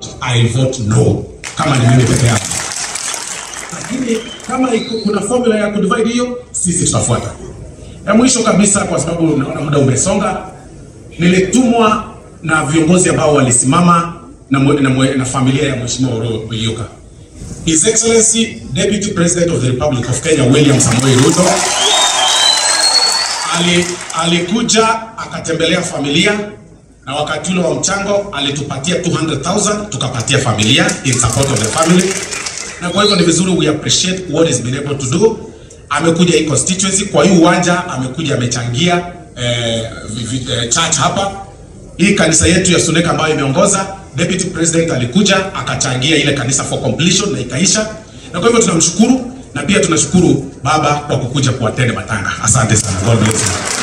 I vote no kama ni mimi peke yangu, lakini kama iko- kuna formula ya kudivide hiyo, sisi tutafuata. Ya mwisho kabisa, kwa sababu naona muda umesonga, nilitumwa na viongozi ambao walisimama na, mwe- na, mwe- na familia ya Mheshimiwa Oro Oyuka. His Excellency Deputy President of the Republic of Kenya William Samoei Ruto ali, alikuja akatembelea familia na wakati ule wa mchango alitupatia 200,000 tukapatia familia in support of the family, na kwa hivyo ni vizuri we appreciate what is been able to do. Amekuja hii constituency kwa hii uwanja, amekuja amechangia eh, vi- vi- eh, church hapa hii kanisa yetu ya Suneka ambayo imeongoza, deputy president alikuja akachangia ile kanisa for completion na ikaisha, na kwa hivyo tunamshukuru na pia tunashukuru baba kwa kukuja kuatende matanga. Asante sana, God bless you.